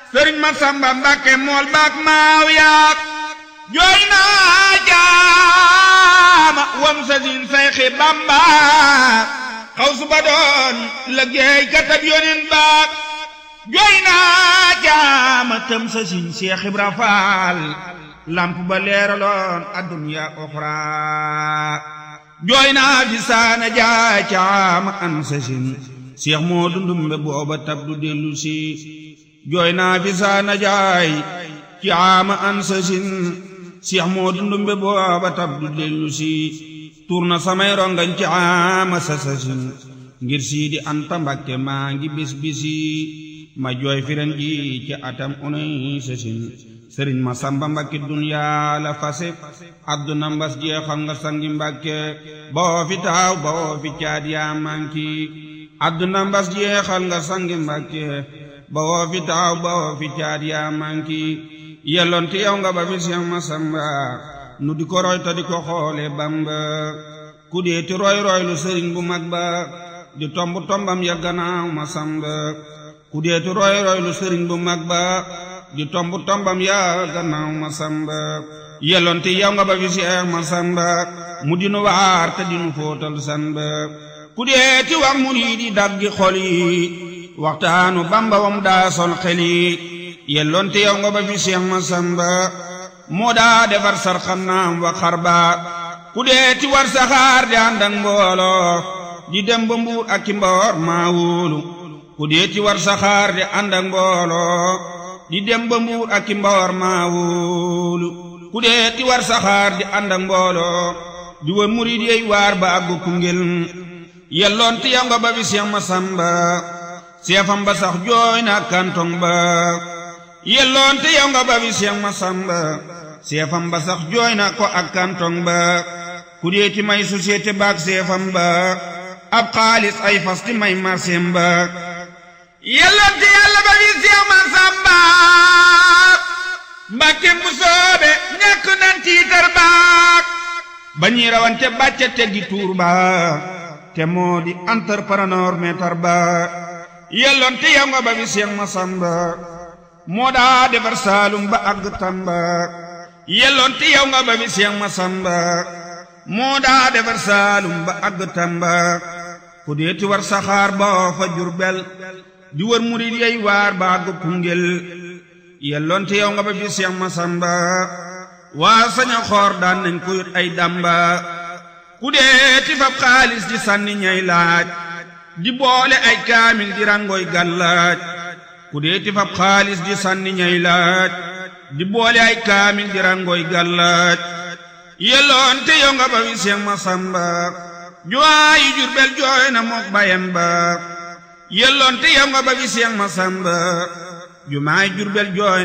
sëriñ ma samba mbàkke mool baak maaw yaak jooy naa jaama wam sa sin sayxi bamba xaw su ba doon liggéey katab yonin baak jooy naa jaama tëm sa sin Seex Ibra Faal lamp ba leeraloon adduniya oxra jooy naa fi saana jaay caama an sa sin Seex moo dundumbe booba tab du dellu si jooy naa fi saana jaay caama an sa sin Seex moo dundumbe booba tab du dellu si tuur na samay rongañ caama sa sa sin ngir siidi anta mbakke maa ngi bis bisi ma jooy firen ji ci atam unay sa sin sëriñ ma samba mbakke duniyaa la fase adduna mbas jeexal nga sangi mbakke boo fi taaw boo fi caat yaa manki adduna mbas jeexal nga sangi mbakke boo fi taaw boo fi caat yaa manki yelloonte yow nga ba fi seex ma samba nu di ko roy ta di ko xoole bamba ku deeti roy roy lu sëriñ bu mag ba di tomb tombam ya gannaaw ma samba ku deeti roy roy lu sëriñ bu mag ba di tomb tombam ya gannaaw ma samba yelloonte yow nga ba fi seex ma samba mu dinu waar te dinu fóotal samba ku deeti wax mu nii di daggi xol yi waxtaanu bamba wam daa sol xel yi yelloonte yow nga ba fi seex ma samba moo daa defar sarxanaam wa xarba ku deeti war saxaar di ànd ak mbooloo di dem ba mbuur ak ki mboor maa wóolu ku deeti war saxaar di ànd ak mbooloo di dem ba mbuur ak ki mboor maa wóolu ku deeti war saxaar di ànd ak mbooloo di wër murid yey waar ba àggu Koungheul yelloon ti yow nga ba fi Seex Masamba seefam ba sax jooy na kantong ba yelloon ti yow nga ba fi Seex Masamba seefam ba sax jooy na ko ak kantong ba ku deeti may société baak seefam ba ab xaalis ay fas ti may marseem ba yelloon ti yàlla ba fi Seex Masamba mbàkke mu soobe ñàkk nan tiitar baak ba ñuy rawante bàcce teggi tuur ba te moo di entrepreneur meetar ba yelloon te yow nga ba fi Seex Masamba moo daa defar saalum ba àgg Tamba yelloon te yow nga ba fi Seex Masamba moo daa defar saalum ba àgg Tamba ku deeti war saxaar ba fa Jurbel di wër murid yey waar ba àgg Koungheul yelloon te yow nga ba fi Seex Masamba waa saña xoor daan nañ ko yot ay damba ku deeti fab xaalis di sànni ñay laaj di boole ay kaamil di rangoy gàllaaj ku deeti fab xaalis di sànni ñay laaj di boole ay kaamil di rangoy gàllaaj yelloon te yow nga ba fi Seex Masamba juwaayi Jurbel jooy na mook bayam ba yelloon te yow nga ba fi Seex Masamba jumaay Jurbel jooy